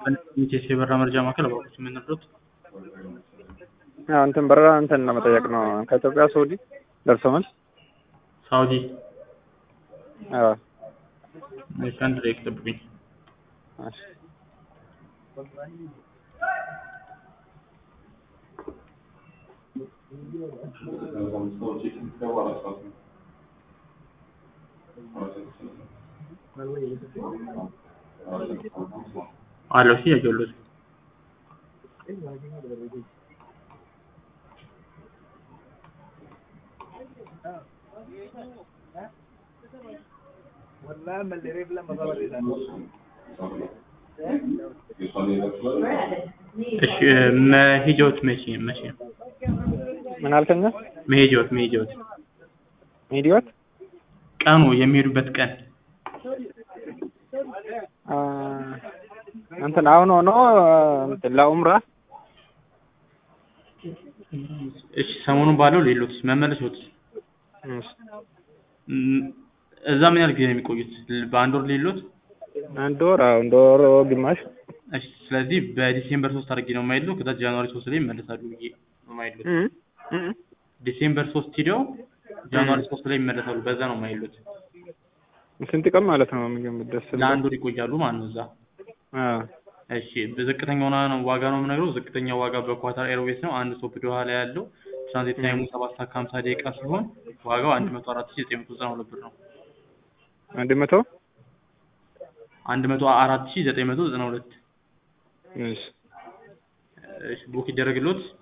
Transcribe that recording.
ሚቴስ የበረራ መረጃ ማዕከል አባቶች የምንረዱት አዎ እንትን በረራ እንትን ለመጠየቅ ነው። ከኢትዮጵያ ሳውዲ ደርሶ መልስ። ሳውዲ አዎ እሺ፣ አንድ ደቂቃ ጠብቁኝ። እሺ። አለው እሺ፣ ያየሁት እሺ፣ መሄጃዎት መቼ መቼ ነው? ምን አልከኛ? መሄጃዎት መሄጃዎት ሚዲዮት ቀኑ የሚሄዱበት ቀን አ እንትን አሁን ሆኖ እንትን ለኡምራ እሺ፣ ሰሞኑን ባለው ሌሎት መመለሶት እሺ። እዛ ምን ያህል ጊዜ ነው የሚቆዩት? በአንድ ወር ሌሎት? አንድ ወር አዎ አንድ ወር ግማሽ እሺ፣ ስለዚህ በዲሴምበር ሶስት አድርጌ ነው የማይለው ከዛ ጃንዋሪ ሶስት ላይ ይመለሳሉ ብዬ ነው የማይሉት። እ እ ዲሴምበር ሶስት ሂደው ጃንዋሪ ሶስት ላይ ይመለሳሉ። በዛ ነው የማይሉት። ስንት ቀን ማለት ነው? የሚገምት ደስ ብሎ ለአንድ ወር ይቆያሉ ማለት ነው እዛ። አዎ እሺ በዝቅተኛው ዋጋ ነው የምነግረው። ዝቅተኛው ዋጋ በኳታር ኤርዌይስ ነው። አንድ ስቶፕ ዶሃ ላይ ያለው ትራንዚት ታይሙ ሰባት ሰዓት ከሀምሳ ደቂቃ ሲሆን ዋጋው አንድ መቶ አራት ሺህ ዘጠኝ መቶ ዘጠና ሁለት ብር ነው። አንድ መቶ አንድ መቶ አራት ሺህ ዘጠኝ መቶ ዘጠና ሁለት እሺ እሺ ቡክ ይደረግሎት።